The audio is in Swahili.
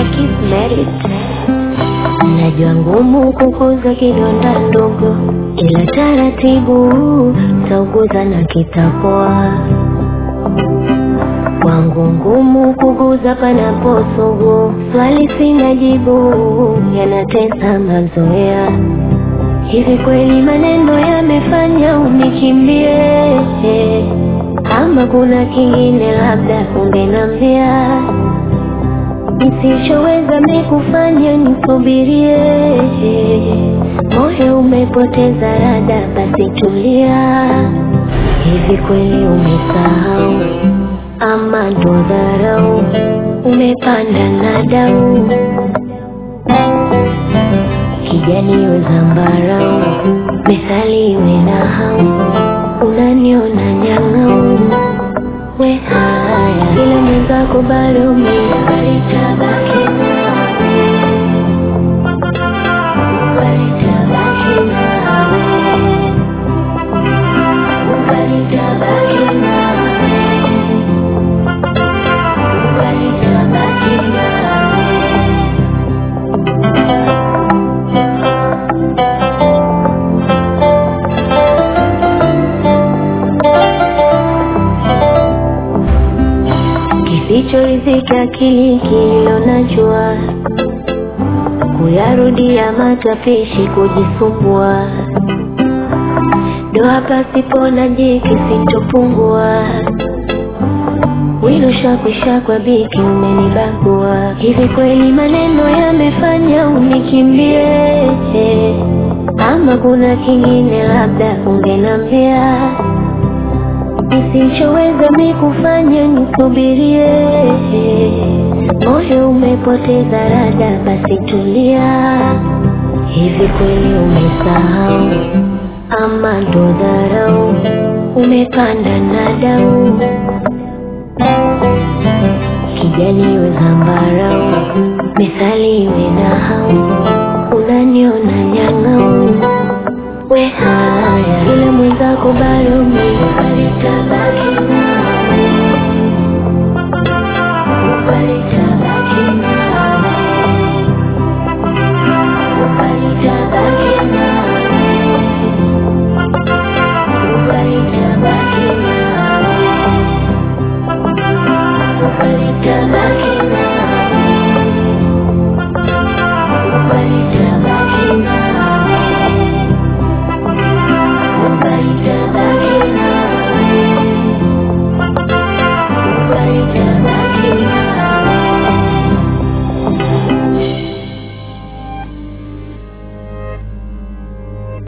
Kismerit. Najua ngumu kukuza kidonda ndogo, ila taratibu tauguza na kitapoa. Kwangu ngumu kuguza panaposugu, swali sina jibu, yanatesa mazoea. Hivi kweli maneno yamefanya unikimbie, ama kuna kingine labda ungenambia Nisichoweza mikufanya nisubirie, moyo umepoteza rada, basi tulia. Hivi kweli umesahau ama ndo dharau? Umepanda na dau kijani we zambarau, methali iwe na hau, unaniona nyang'au we haya, ila mwenzako bado umeitabaki nawe, walitabaki nawe, walitabaki nawe, walitabaki nawe. Kisichoridhika akili kililo najua, kuyarudia matapishi kujisumbua, doa pasipo na jiki sitopungua, wino shakwisha kwa biki umenibagua. Hivi kweli maneno yamefanya unikimbie, ama kuna kingine labda ungenambia Nisichoweza mikufanya nisubirie, moyo umepoteza rada, basi tulia. Hivi kweli umesahau ama ndo dharau? Umepanda na dau kijani iwe zambarau, methali iwe na hau, unaniona nyang'au we haya, ila mwenzako bado umeiba